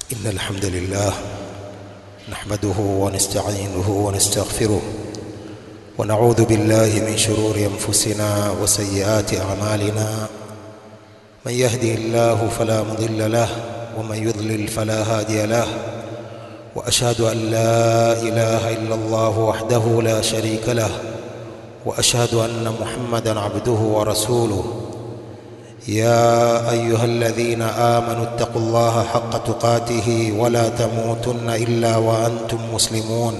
إن الحمد لله نحمده ونستعينه ونستغفره ونعوذ بالله من شرور أنفسنا وسيئات أعمالنا من يهده الله فلا مضل له ومن يضلل فلا هادي له وأشهد أن لا إله إلا الله وحده لا شريك له وأشهد أن محمدا عبده ورسوله يا أيها الذين آمنوا اتقوا الله حق تقاته ولا تموتن إلا وأنتم مسلمون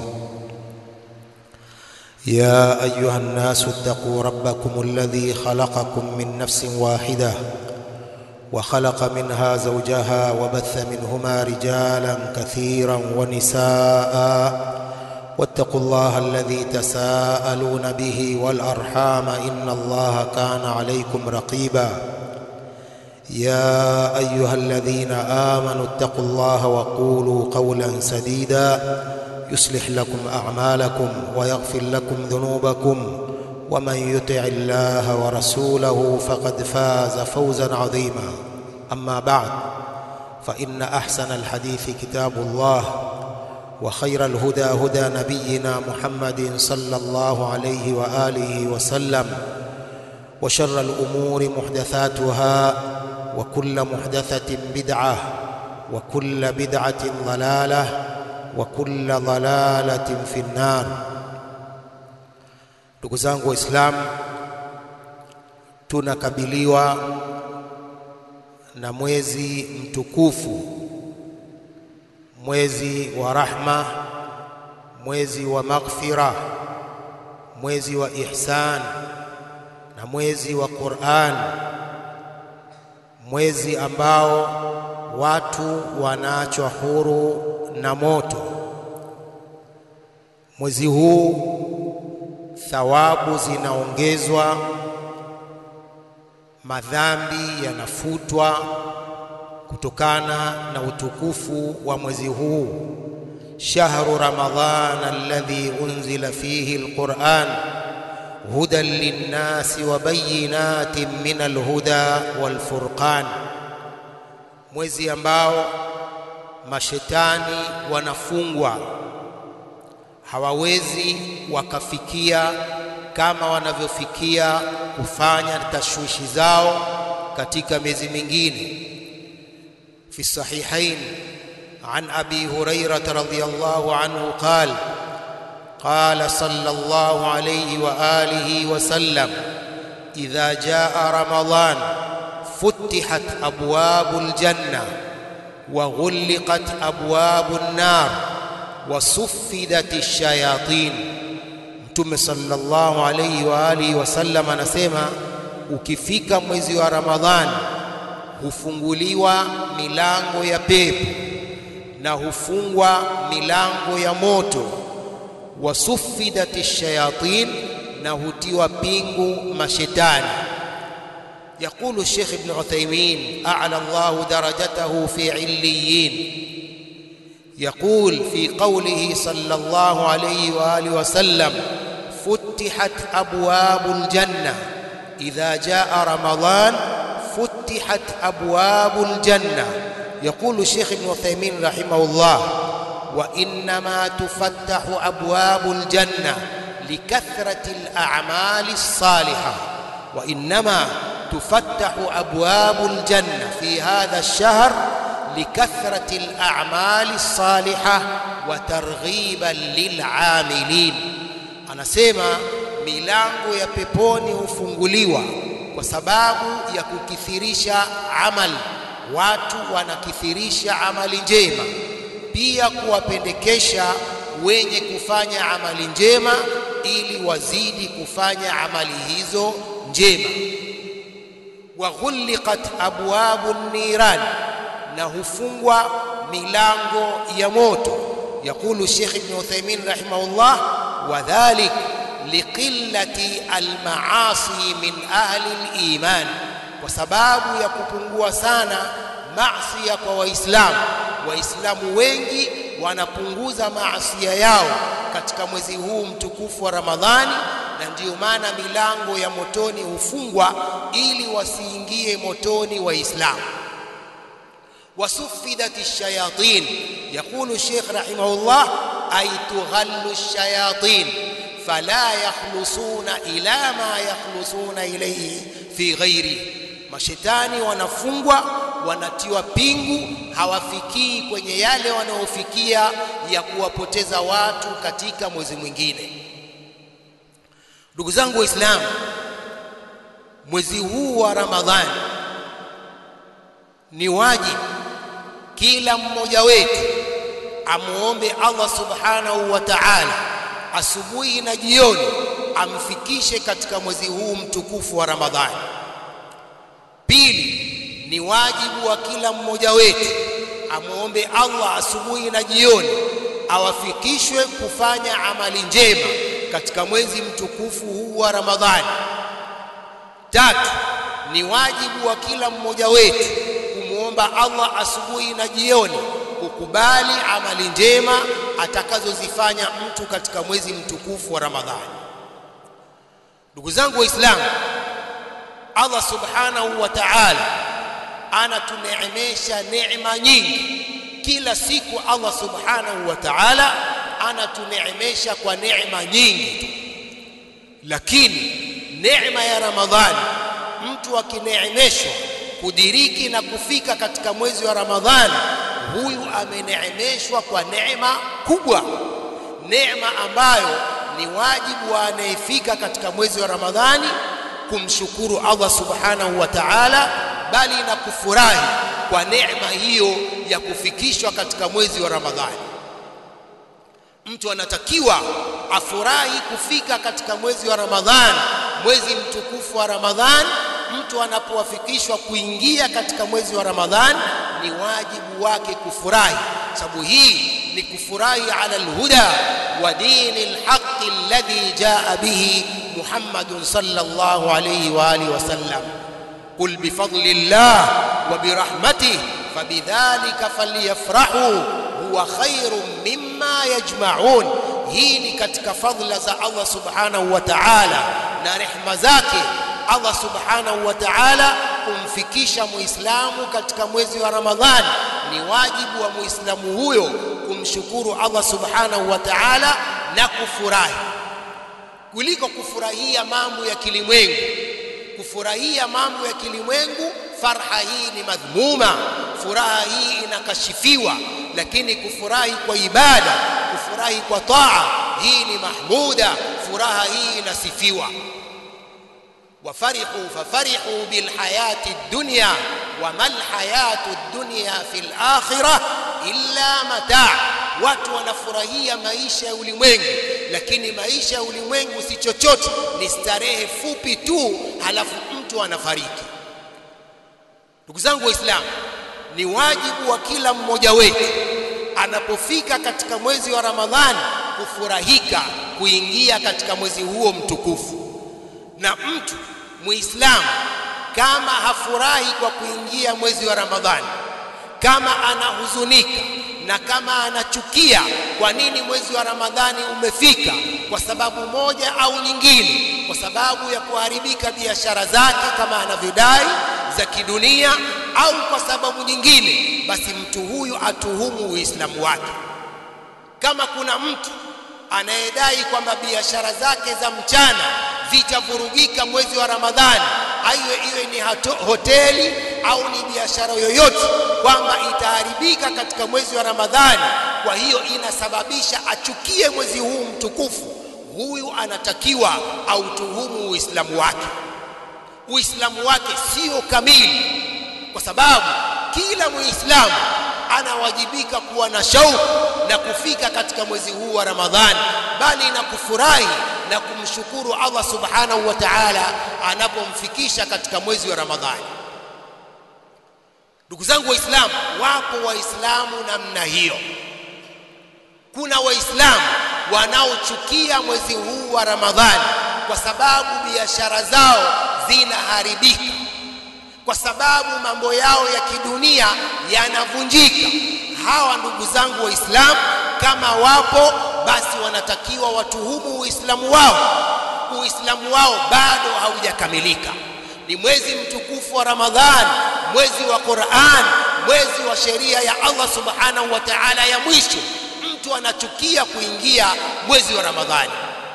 يا أيها الناس اتقوا ربكم الذي خلقكم من نفس واحدة وخلق منها زوجها وبث منهما رجالا كثيرا ونساء واتقوا الله الذي تساءلون به والأرحام إن الله كان عليكم رقيبا يا أيها الذين آمنوا اتقوا الله وقولوا قولا سديدا يصلح لكم أعمالكم ويغفر لكم ذنوبكم ومن يطع الله ورسوله فقد فاز فوزا عظيما أما بعد فإن أحسن الحديث كتاب الله وخير الهدى هدى نبينا محمد صلى الله عليه وآله وسلم وشر الأمور محدثاتها وكل محدثة بدعة وكل بدعة ضلالة وكل ضلالة في النار ndugu zangu waislamu tunakabiliwa na mwezi mtukufu mwezi wa rahma mwezi wa maghfira mwezi wa ihsan na mwezi wa Qur'an mwezi ambao watu wanaachwa huru na moto mwezi huu thawabu zinaongezwa madhambi yanafutwa kutokana na utukufu wa mwezi huu shahru ramadhan alladhi unzila fihi alquran hudan linnasi wa bayinatin min alhuda walfurqan mwezi ambao mashetani wanafungwa hawawezi wakafikia kama wanavyofikia kufanya tashwishi zao katika miezi mingine في الصحيحين عن ابي هريره رضي الله عنه قال قال صلى الله عليه واله وسلم اذا جاء رمضان فتحت ابواب الجنه وغلقت ابواب النار وصفدت الشياطين mtume sallallahu alayhi wa alihi wasallam anasema ukifika mwezi wa ramadhani hufunguliwa milango ya pepo na hufungwa milango ya moto wasufidati shayatin na hutiwa pingu mashetani يقول الشيخ ابن عثيمين أعلى الله درجته في عليين يقول في قوله صلى الله عليه وآله وسلم فتحت أبواب الجنة إذا جاء رمضان فتحت أبواب الجنة يقول الشيخ ابن عثيمين رحمه الله وإنما تفتح أبواب الجنة لكثرة الأعمال الصالحة وإنما تفتح أبواب الجنة في هذا الشهر لكثرة الأعمال الصالحة وترغيبا للعاملين أنا سيما milango ya peponi hufunguliwa kwa sababu ya kukithirisha amali watu wanakithirisha amali njema pia kuwapendekesha wenye kufanya amali njema ili wazidi kufanya amali hizo njema wa ghulqat abwabu niran na hufungwa milango ya moto yakulu Sheikh Ibn Uthaymeen rahimahullah wadhalik liqillati almaasi min ahli aliman kwa sababu ya kupungua sana maasi kwa waislamu waislamu wengi wanapunguza maasia yao katika mwezi huu mtukufu wa Ramadhani na ndiyo maana milango ya motoni hufungwa ili wasiingie motoni waislamu وسفدت الشياطين يقول الشيخ رحمه الله أي تغل الشياطين فلا يخلصون إلى ما يخلصون إليه في غيره mashetani wanafungwa wanatiwa pingu hawafikii kwenye yale wanaofikia ya kuwapoteza watu katika mwezi mwingine ndugu zangu waislamu mwezi huu wa ramadhani ni wajibu kila mmoja wetu amuombe Allah subhanahu wa ta'ala asubuhi na jioni amfikishe katika mwezi huu mtukufu wa Ramadhani. Pili, ni wajibu wa kila mmoja wetu amuombe Allah asubuhi na jioni awafikishwe kufanya amali njema katika mwezi mtukufu huu wa Ramadhani. Tatu, ni wajibu wa kila mmoja wetu kumwomba Allah asubuhi na jioni kukubali amali njema atakazozifanya mtu katika mwezi mtukufu wa Ramadhani. Ndugu zangu Waislamu, Allah subhanahu wa ta'ala anatuneemesha neema nyingi kila siku. Allah subhanahu wa ta'ala anatuneemesha kwa neema nyingi tu, lakini neema ya Ramadhani mtu akineemeshwa kudiriki na kufika katika mwezi wa Ramadhani, huyu ameneemeshwa kwa neema kubwa, neema ambayo ni wajibu wa anayefika katika mwezi wa Ramadhani kumshukuru Allah subhanahu wa ta'ala, bali na kufurahi kwa neema hiyo ya kufikishwa katika mwezi wa Ramadhani. Mtu anatakiwa afurahi kufika katika mwezi wa Ramadhani, mwezi mtukufu wa Ramadhani. Mtu anapowafikishwa kuingia katika mwezi wa Ramadhani, ni wajibu wake kufurahi, sababu hii ni kufurahi ala alhuda wa dini alhaqi alladhi jaa bihi Muhammadun sallallahu alayhi wa alihi wasallam. Qul bifadli llah wa birahmatihi fabidhalika falyafrahu huwa khairun mimma yajma'un. Hii ni katika fadhila za Allah subhanahu wa ta'ala na rehma zake Allah subhanahu wa ta'ala kumfikisha muislamu katika mwezi wa Ramadhani. Ni wajibu wa muislamu huyo kumshukuru Allah subhanahu wa ta'ala na kufurahi kuliko kufurahia mambo ya kilimwengu. Kufurahia mambo ya kilimwengu, farha hii ni madhmuma, furaha hii inakashifiwa, lakini kufurahi kwa ibada, kufurahi kwa taa, hii ni mahmuda, furaha hii inasifiwa. wafarihu fafarihu bilhayati dunya wama lhayatu dunya fi lakhirah illa mataa. Watu wanafurahia maisha ya ulimwengu, lakini maisha ya ulimwengu si chochote, ni starehe fupi tu, halafu mtu anafariki. Ndugu zangu Waislamu, ni wajibu wa kila mmoja wetu anapofika katika mwezi wa Ramadhani kufurahika kuingia katika mwezi huo mtukufu. Na mtu Muislamu kama hafurahi kwa kuingia mwezi wa Ramadhani, kama anahuzunika na kama anachukia kwa nini mwezi wa Ramadhani umefika, kwa sababu moja au nyingine, kwa sababu ya kuharibika biashara zake kama anavyodai za kidunia, au kwa sababu nyingine, basi mtu huyu atuhumu Uislamu wake. Kama kuna mtu anayedai kwamba biashara zake za mchana zitavurugika mwezi wa Ramadhani, aiwe iwe ni hato, hoteli au ni biashara yoyote, kwamba itaharibika katika mwezi wa Ramadhani, kwa hiyo inasababisha achukie mwezi huu mtukufu, huyu anatakiwa autuhumu Uislamu wake. Uislamu wake sio kamili, kwa sababu kila Muislamu anawajibika kuwa na shauku na kufika katika mwezi huu wa Ramadhani, bali na kufurahi na kumshukuru Allah subhanahu wa ta'ala anapomfikisha katika mwezi wa Ramadhani. Ndugu zangu Waislamu, wapo Waislamu namna hiyo. Kuna Waislamu wanaochukia mwezi huu wa Ramadhani kwa sababu biashara zao zinaharibika kwa sababu mambo yao ya kidunia yanavunjika. Hawa ndugu zangu Waislamu, kama wapo basi wanatakiwa watuhumu Uislamu wao. Uislamu wao bado haujakamilika. Ni mwezi mtukufu wa Ramadhani, mwezi wa Qur'an, mwezi wa sheria ya Allah subhanahu wa ta'ala ya mwisho mtu anachukia kuingia mwezi wa Ramadhani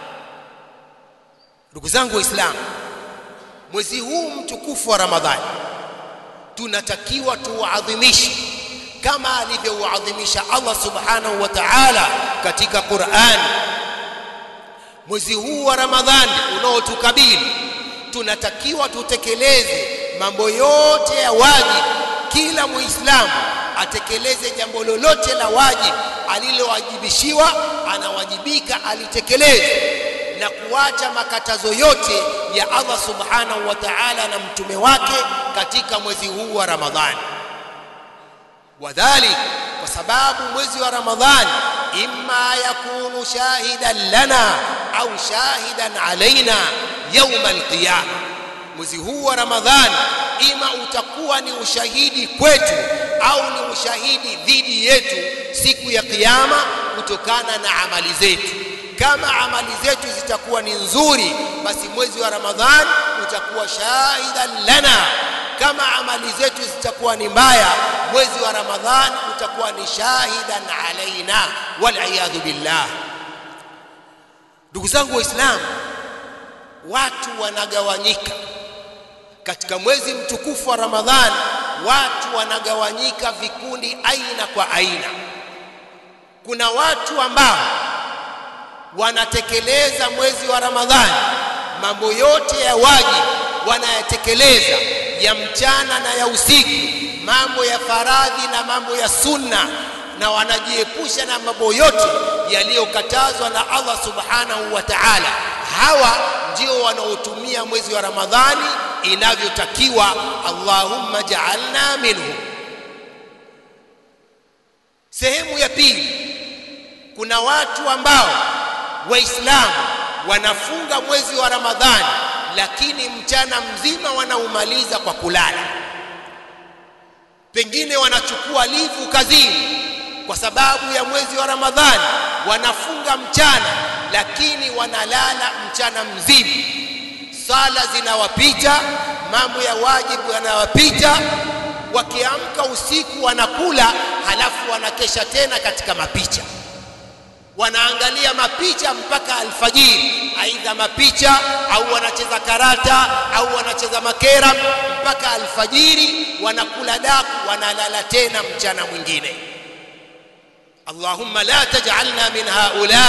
ndugu zangu waislamu mwezi huu mtukufu wa Ramadhani tunatakiwa tuuadhimishe kama alivyouadhimisha Allah subhanahu wa ta'ala katika Qur'an mwezi huu wa Ramadhani unaotukabili tunatakiwa tutekeleze mambo yote ya wajibu kila muislamu atekeleze jambo lolote la wajibu alilowajibishiwa anawajibika alitekeleze na kuacha makatazo yote ya Allah subhanahu wa ta'ala na mtume wake katika mwezi huu wa Ramadhani wadhalik kwa sababu mwezi wa Ramadhani imma yakunu shahidan lana au shahidan alaina yauma alqiyama mwezi huu wa Ramadhani ima utakuwa ni ushahidi kwetu au ni ushahidi dhidi yetu siku ya kiyama kutokana na amali zetu kama amali zetu zitakuwa ni nzuri basi mwezi wa Ramadhani utakuwa shahidan lana kama amali zetu zitakuwa ni mbaya mwezi wa Ramadhani utakuwa ni shahidan alaina wal billah ndugu zangu waislamu watu wanagawanyika katika mwezi mtukufu wa Ramadhani watu wanagawanyika vikundi aina kwa aina kuna watu ambao wanatekeleza mwezi wa Ramadhani mambo yote ya wajibu wanayatekeleza ya mchana na ya usiku mambo ya faradhi na mambo ya sunna na wanajiepusha na mambo yote yaliyokatazwa na Allah subhanahu wa ta'ala hawa ndio wanaotumia mwezi wa Ramadhani inavyotakiwa Allahumma ja'alna minhu sehemu ya pili kuna watu ambao waislamu wanafunga mwezi wa Ramadhani lakini mchana mzima wanaumaliza kwa kulala pengine wanachukua livu kazini kwa sababu ya mwezi wa Ramadhani wanafunga mchana lakini wanalala mchana mzima sala zinawapita mambo ya wajibu yanawapita wakiamka usiku wanakula halafu wanakesha tena katika mapicha wanaangalia mapicha mpaka alfajiri aidha mapicha au wanacheza karata au wanacheza makera mpaka alfajiri wanakula daku wanalala tena mchana mwingine Allahumma la taj'alna min haula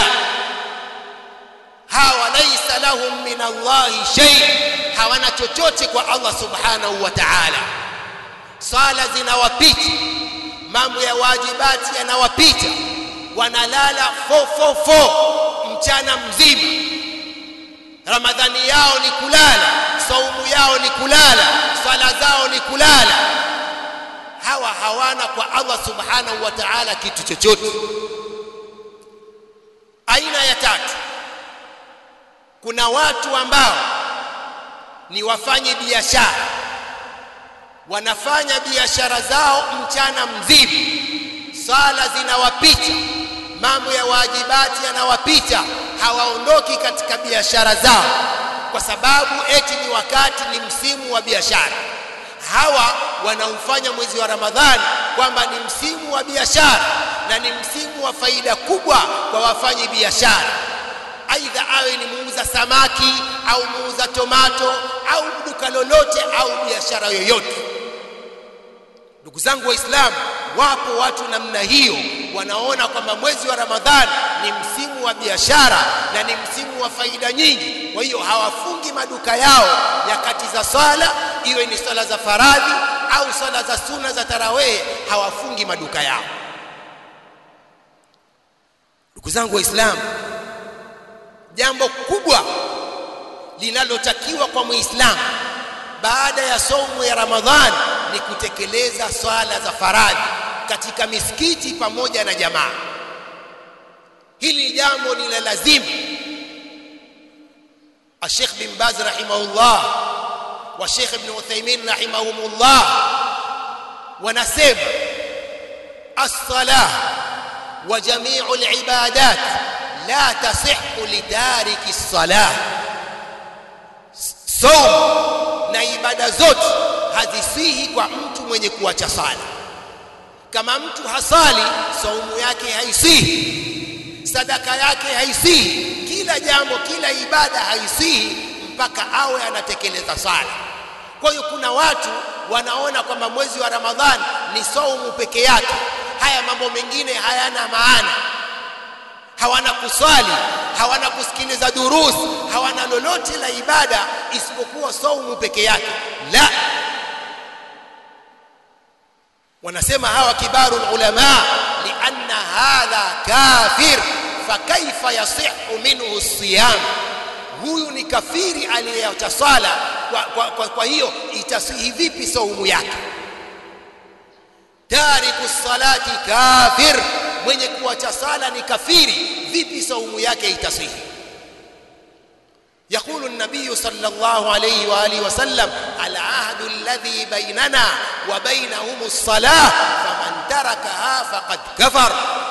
hawa laysa lahum min Allahi shay hawana chochote kwa Allah subhanahu wa ta'ala sala zinawapita mambo ya wajibati yanawapita wanalala 444 mchana mzima ramadhani yao ni kulala saumu yao ni kulala swala zao ni kulala hawa hawana kwa Allah subhanahu wa ta'ala kitu chochote aina ya tatu kuna watu ambao ni wafanye biashara wanafanya biashara zao mchana mzima sala zinawapita mambo ya wajibati yanawapita hawaondoki katika biashara zao kwa sababu eti ni wakati ni msimu wa biashara hawa wanaufanya mwezi wa Ramadhani kwamba ni msimu wa biashara na ni msimu wa faida kubwa kwa wafanyi biashara aidha awe ni muuza samaki au muuza tomato au duka lolote au biashara yoyote ndugu zangu waislamu wapo watu namna hiyo wanaona kwamba mwezi wa ramadhani ni msimu wa biashara na ni msimu wa faida nyingi kwa hiyo hawafungi maduka yao nyakati za swala iwe ni swala za faradhi au swala za suna za tarawih hawafungi maduka yao ndugu zangu waislamu jambo kubwa linalotakiwa kwa muislamu baada ya somo ya ramadhani ni kutekeleza swala za faradhi katika misikiti pamoja na jamaa hili jambo ni la lazima الشيخ بن باز رحمه الله والشيخ ابن عثيمين رحمهم الله ونسب الصلاة وجميع العبادات لا تصح لتارك الصلاة صوم na ibada zote hazisihi kwa mtu mwenye kuacha sala kama mtu hasali saumu yake haisihi sadaka yake haisihi kila jambo kila ibada haisihi mpaka awe anatekeleza sala kwa hiyo kuna watu wanaona kwamba mwezi wa ramadhani ni saumu peke yake haya mambo mengine hayana maana hawana kuswali hawana kusikiliza durus hawana lolote la ibada isipokuwa saumu peke yake la wanasema hawa kibaru ulama lianna hadha kafir fakaifa yasihu minhu siyam huyu ni kafiri aliyeacha sala kwa, kwa, kwa, kwa hiyo itasihi vipi saumu yake tariku salati kafir mwenye kuacha sala ni kafiri vipi saumu yake itasihi يقول النبي صلى الله عليه واله وسلم العهد الذي بيننا وبينهم الصلاه فمن تركها فقد كفر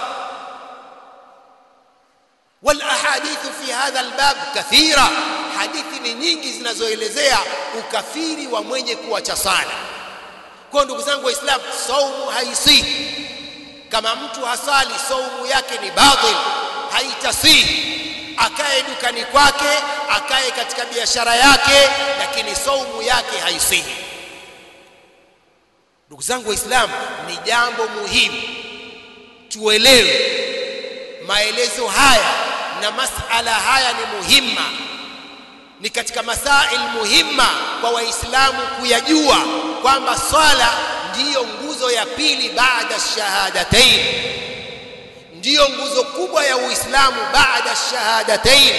والاحاديث في هذا الباب كثيره hadithi ni nyingi zinazoelezea ukafiri wa mwenye kuacha sala kwa ndugu zangu waislamu saumu haisihi kama mtu hasali saumu yake ni batil haitasihi akae dukani kwake akae katika biashara yake lakini saumu yake haisihi ndugu zangu waislamu ni jambo muhimu tuelewe maelezo haya na masala haya ni muhimma ni katika masail muhimma kwa waislamu kuyajua kwamba swala ndiyo nguzo ya pili baada shahadatain ndiyo nguzo kubwa ya uislamu baada shahadatain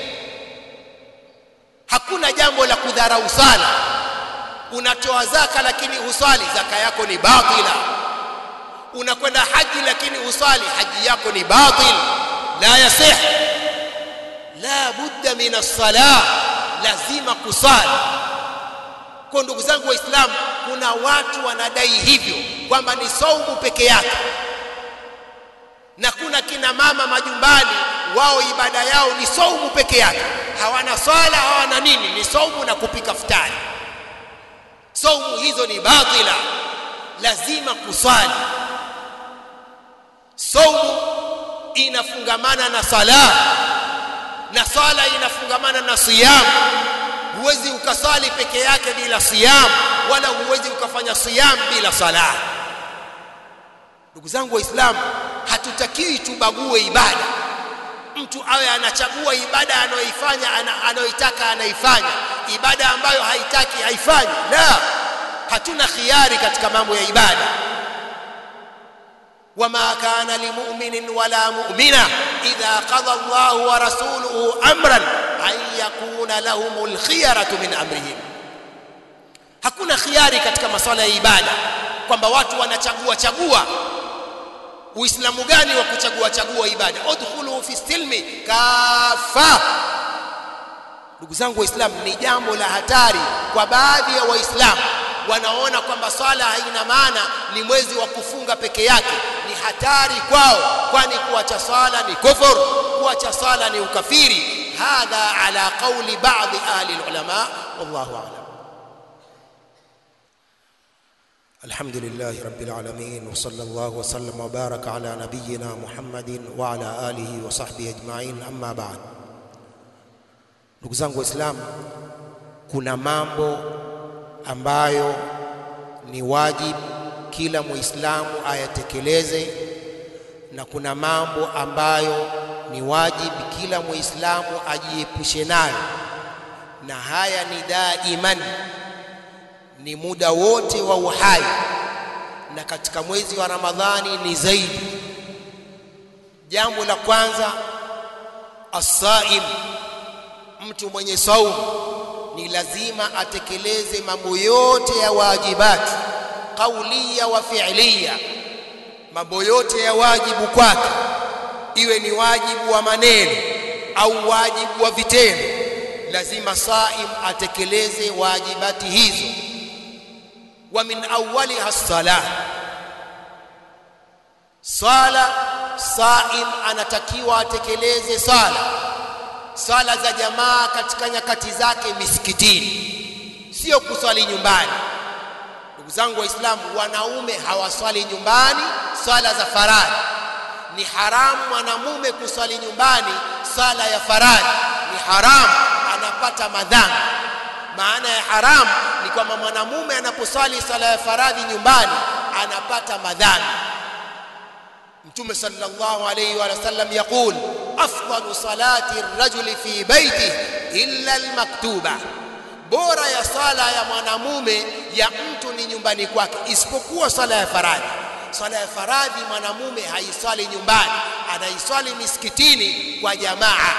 hakuna jambo la kudharau sala unatoa zaka lakini husali zaka yako ni batila unakwenda haji lakini husali haji yako ni batil la yasih la budda min as-salah lazima kusali kwa ndugu zangu waislamu kuna watu wanadai hivyo kwamba ni saumu peke yake na kuna kina mama majumbani wao ibada yao ni saumu peke yake hawana swala hawana nini ni saumu na kupika futari saumu hizo ni batila lazima kusali saumu inafungamana na sala na sala inafungamana na siyam huwezi ukasali peke yake bila siyam wala huwezi ukafanya siyam bila sala ndugu zangu waislamu hatutakiwi tubague ibada mtu awe anachagua ibada anayoifanya anayoitaka anaifanya ibada ambayo haitaki haifanyi la hatuna khiari katika mambo ya ibada وما كان لمؤمن ولا مؤمنة إذا قضى الله ورسوله أمرا أن يكون لهم الخيرة من أمرهم hakuna khiari katika masuala ya ibada kwamba watu wanachagua chagua uislamu gani wa kuchagua chagua ibada udkhulu fi silmi kafa ndugu zangu waislamu ni jambo la hatari kwa baadhi ya waislamu wanaona kwamba swala haina maana ni mwezi wa kufunga peke yake ni hatari kwao kwani kuacha swala ni kufur kuacha swala ni ukafiri hadha ala qawli ba'dhi ahli ulama wallahu a'lam الحمد لله رب العالمين وصلى الله وسلم وبارك على نبينا محمد وعلى آله وصحبه أجمعين أما بعد ndugu zangu waislamu kuna mambo ambayo ni wajibu kila muislamu ayatekeleze na kuna mambo ambayo ni wajibu kila muislamu ajiepushe nayo na haya ni daiman ni muda wote wa uhai na katika mwezi wa Ramadhani ni zaidi jambo la kwanza asaim mtu mwenye saumu ni lazima atekeleze mambo yote ya wajibati kaulia wa fi'liya mambo yote ya wajibu kwake iwe ni wajibu wa maneno au wajibu wa vitendo lazima saim atekeleze wajibati hizo wa min awwaliha as-salah sala saim anatakiwa atekeleze sala sala za jamaa katika nyakati zake misikitini sio kuswali nyumbani ndugu zangu waislamu wanaume hawaswali nyumbani swala za faradhi ni haramu mwanamume kuswali nyumbani swala ya faradhi ni haramu anapata madhambi maana ya haramu ni kwamba mwanamume anaposwali swala ya faradhi nyumbani anapata madhambi mtume sallallahu alayhi wa sallam yaqul afdalu salati ar-rajuli fi baytihi illa al-maktuba bora ya sala ya mwanamume ya mtu ni nyumbani kwake isipokuwa sala ya faradhi swala ya faradhi mwanamume haiswali nyumbani anaiswali misikitini kwa jamaa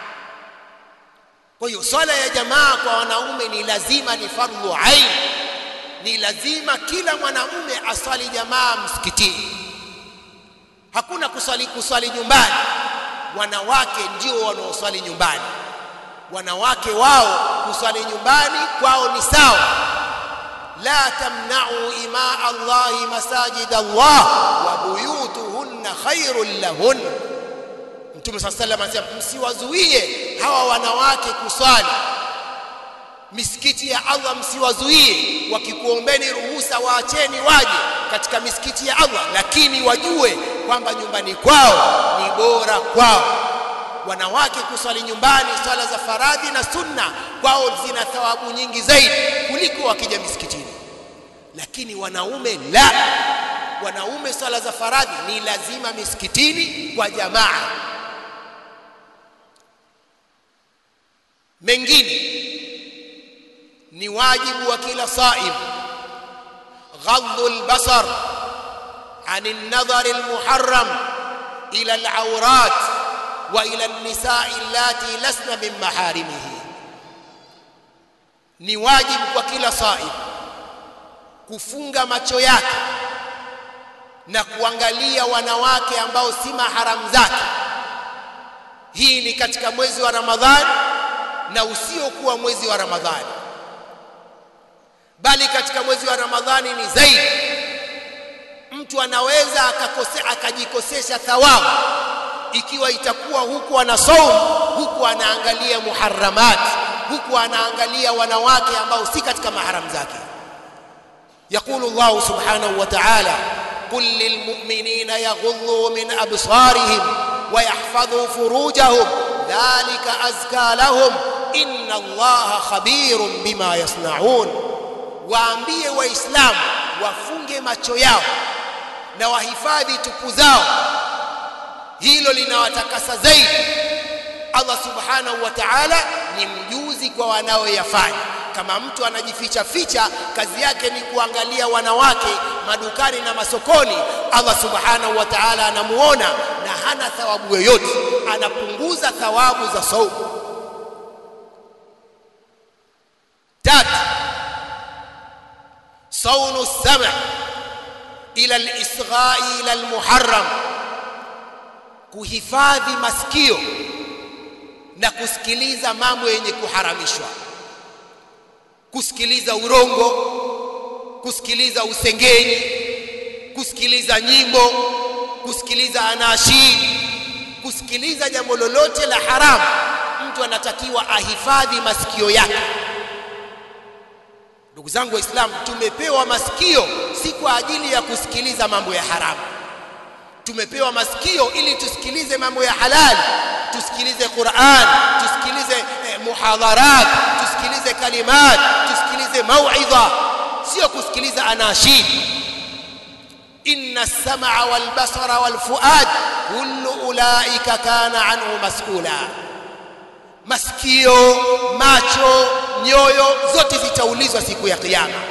kwa hiyo swala ya jamaa kwa wanaume ni lazima ni fardhu ain ni lazima kila mwanamume aswali jamaa msikitini hakuna kuswali kuswali nyumbani wanawake ndio wanaoswali nyumbani wanawake wao kuswali nyumbani kwao ni sawa la tamna'u ima Allah masajid Allah wa buyutuhunna khairul lahun Mtume صلى الله عليه وسلم msiwazuie hawa wanawake kuswali misikiti ya Allah msiwazuie wakikuombeni ruhusa waacheni waje katika misikiti ya Allah lakini wajue kwamba nyumbani kwao ni bora kwao wanawake kuswali nyumbani swala za faradhi na sunna kwao zina thawabu nyingi zaidi kuliko wakija misikitini lakini wanaume la wanaume swala za faradhi ni lazima misikitini kwa jamaa mengine ni wajibu wa kila saim غض البصر عن النظر المحرم إلى العورات وإلى النساء اللاتي لسن من محارمه ni wajibu kwa kila saim kufunga macho yake na kuangalia wanawake ambao si maharamu zake hii ni katika mwezi wa ramadhani na usiokuwa mwezi wa ramadhani bali katika mwezi wa ramadhani ni zaidi mtu anaweza akakose, akajikosesha thawabu ikiwa itakuwa huku ana saum huku anaangalia muharramat huku anaangalia wanawake ambao si katika mahram zake يقول الله سبحانه وتعالى قل للمؤمنين يغضوا من أبصارهم ويحفظوا فروجهم ذلك أزكى لهم إن الله خبير بما يصنعون waambie waislamu wafunge macho yao na wahifadhi tupu zao hilo linawatakasa zaidi Allah subhanahu wa ta'ala ni mjuzi kwa wanaoyafanya kama mtu anajificha ficha kazi yake ni kuangalia wanawake madukani na masokoni Allah subhanahu wa ta'ala anamuona na hana thawabu yoyote anapunguza thawabu za saumu tatu صون السمع إلى الإصغاء إلى المحرم kuhifadhi masikio na kusikiliza mambo yenye kuharamishwa kusikiliza urongo kusikiliza usengenyi kusikiliza nyimbo kusikiliza anashid kusikiliza jambo lolote la haramu mtu anatakiwa ahifadhi masikio yake ndugu zangu waislamu tumepewa masikio si kwa ajili ya kusikiliza mambo ya haramu tumepewa masikio ili tusikilize mambo ya halali tusikilize Qur'an tusikilize eh, muhadharat tusikilize kalimat tusikilize mauidha sio kusikiliza anashid inna as-sam'a wal basara wal fuad kullu ulaika kana anhu mas'ula masikio macho nyoyo zote zitaulizwa siku ya kiyama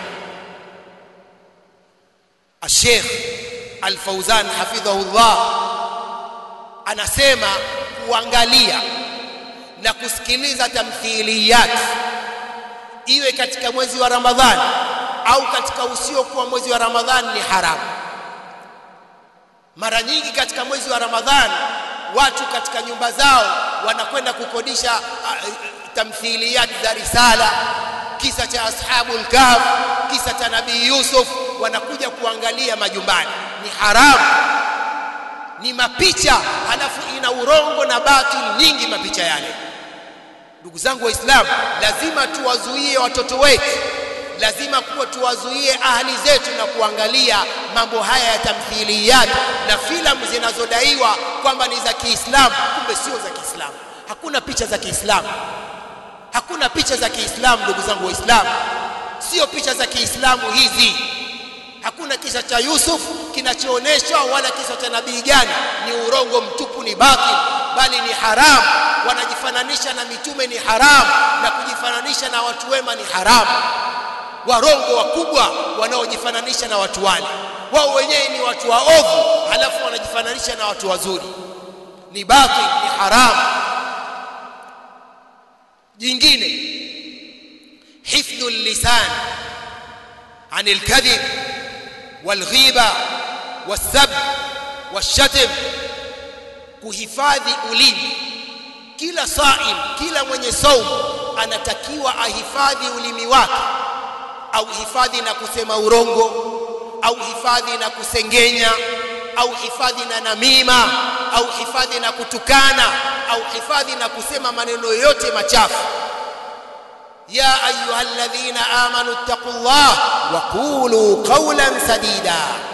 Sheikh Al-Fauzan hafidhahullah anasema kuangalia na kusikiliza tamthiliyat iwe katika mwezi wa Ramadhani au katika usiokuwa mwezi wa Ramadhani ni haramu mara nyingi katika mwezi wa Ramadhani watu katika nyumba zao wanakwenda kukodisha uh, tamthiliyat za risala kisa cha ashabul kahf kisa cha nabii Yusuf wanakuja kuangalia majumbani ni haramu ni mapicha halafu ina urongo na batil nyingi mapicha yale ndugu zangu waislamu lazima tuwazuie watoto wetu lazima kuwa tuwazuie ahli zetu na kuangalia mambo haya ya tamthiliyat na filamu zinazodaiwa kwamba ni za Kiislamu, kumbe sio za Kiislamu. Hakuna picha za Kiislamu, hakuna picha za Kiislamu, ndugu zangu Waislamu, sio picha za Kiislamu hizi. Hakuna kisa cha Yusuf kinachoonyeshwa wala kisa cha nabii gani, ni urongo mtupu, ni batil, bali ni haramu. Wanajifananisha na mitume ni haramu, na kujifananisha na watu wema ni haramu. Warongo wakubwa wanaojifananisha na watu wale, wao wenyewe ni watu waovu, halafu wanajifananisha na watu wazuri, ni batil, ni haramu. Jingine, hifdhu lisan عن الكذب والغيبة والسب والشتم kuhifadhi ulimi kila saim kila mwenye saumu anatakiwa ahifadhi ulimi wake au hifadhi na kusema urongo au hifadhi na kusengenya au hifadhi na namima au hifadhi na kutukana au hifadhi na kusema maneno yote machafu يا أيها الذين آمنوا اتقوا الله وقولوا قولا سديدا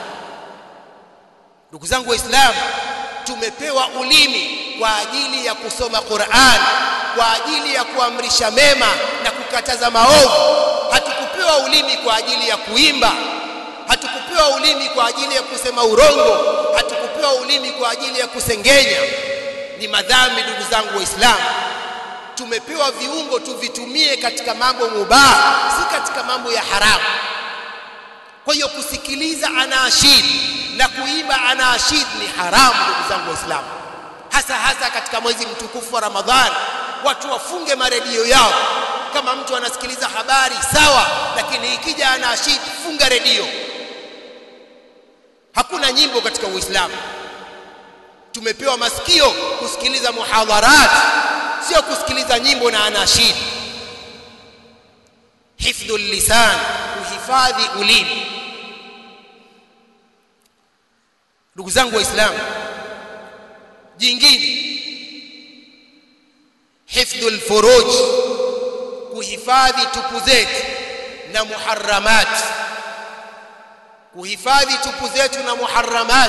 ndugu zangu waislamu tumepewa ulimi kwa ajili ya kusoma Qur'an kwa ajili ya kuamrisha mema na kukataza maovu hatukupewa ulimi kwa ajili ya kuimba hatukupewa ulimi kwa ajili ya kusema urongo hatukupewa ulimi kwa ajili ya kusengenya ni madhambi ndugu zangu waislamu tumepewa viungo tuvitumie katika mambo mubah si katika mambo ya haramu kwa hiyo kusikiliza anaashid na kuimba anaashid ni haramu ndugu zangu waislamu hasa hasa katika mwezi mtukufu wa ramadhani watu wafunge maredio yao kama mtu anasikiliza habari sawa lakini ikija anaashid funga redio hakuna nyimbo katika uislamu tumepewa masikio kusikiliza muhadharat sio kusikiliza nyimbo na anashid hifdhu lisan kuhifadhi ulimi ndugu zangu waislamu jingine hifdhu lfuruj kuhifadhi tupu zetu na muharramat kuhifadhi tupu zetu na muharramat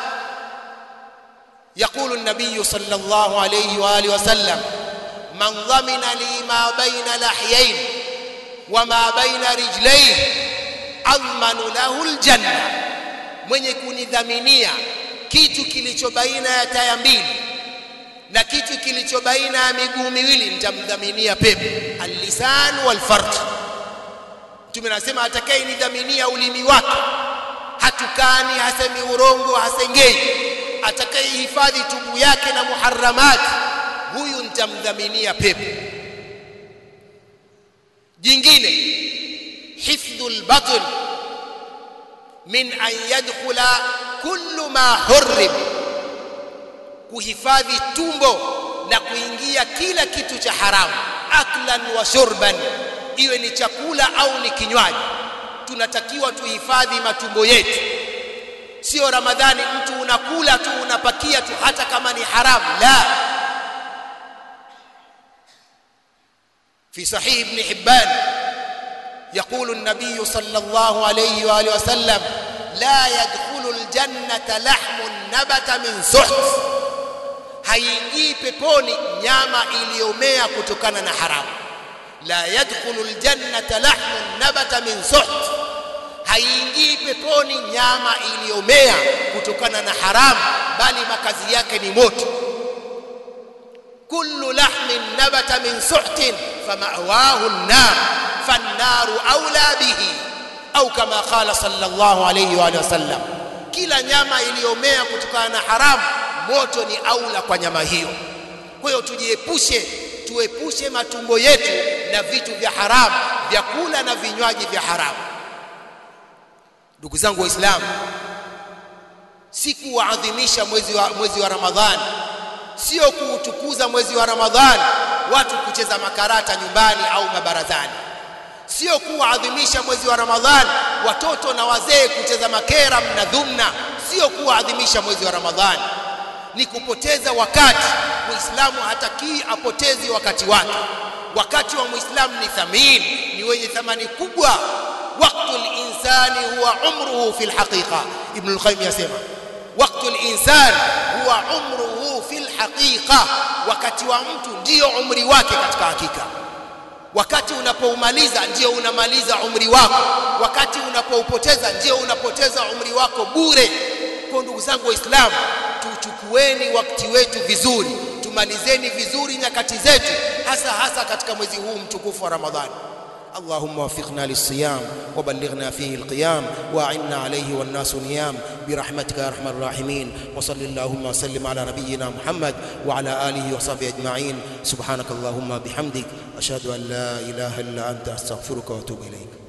يقول النبي صلى الله عليه واله وسلم من ضمن لي ما بين لحيين وما بين رجليه اضمن له الجنه mwenye kunidhaminia kitu kilicho baina ya taya mbili na kitu kilicho baina ya miguu miwili nitamdhaminia pepo allisan walfarj mtume anasema atakayenidhaminia ulimi wake hatukani hasemi urongo hasengei atakayehifadhi tubu yake na muharramati huyu nitamdhaminia pepo jingine hifdhu lbatn min an yadkhula kullu ma hurrim kuhifadhi tumbo na kuingia kila kitu cha haramu aklan wa shurban iwe ni chakula au ni kinywaji tunatakiwa tuhifadhi matumbo yetu sio ramadhani mtu unakula tu unapakia tu hata kama ni haramu la في صحيح ابن حبان يقول النبي صلى الله عليه واله وسلم لا يدخل الجنه لحم نبت من سحت haingii peponi nyama iliyomea kutokana na haramu la yadkhulu aljannata lahmun nabata min suht haingii peponi nyama iliyomea kutokana na haramu bali makazi yake ni moto kullu lahmin nabata min suhtin famawahu an-nar fan-naru awla bihi au kama qala sallallahu alayhi wa sallam kila nyama iliyomea kutokana na haramu moto ni aula kwa nyama hiyo kwa hiyo tujiepushe tuepushe matumbo yetu na vitu vya haramu vyakula na vinywaji vya haramu ndugu zangu waislamu si kuadhimisha mwezi wa, mwezi wa ramadhani sio kuutukuza mwezi wa ramadhani watu kucheza makarata nyumbani au mabarazani sio kuadhimisha mwezi wa ramadhani watoto na wazee kucheza makera na dhumna sio kuadhimisha mwezi wa ramadhani ni kupoteza wakati muislamu hatakii apotezi wakati wake wakati wa muislamu ni thamini ni wenye thamani kubwa waqtu linsani huwa umruhu fi lhaqiqa ibnu lqayim yasema waqtu linsan huwa umruhu fi lhaqiqa wakati wa mtu ndiyo umri wake katika hakika wakati unapoumaliza ndio unamaliza umri wako wakati unapoupoteza ndio unapoteza umri wako bure kwa ndugu zangu waislamu tuchukueni wakati wetu vizuri tumalizeni vizuri nyakati zetu hasa hasa katika mwezi huu mtukufu wa ramadhani اللهم وفقنا للصيام وبلغنا فيه القيام واعنا عليه والناس نيام برحمتك يا ارحم الراحمين وصل اللهم وسلم على نبينا محمد وعلى اله وصحبه اجمعين سبحانك اللهم بحمدك اشهد ان لا اله الا انت استغفرك واتوب اليك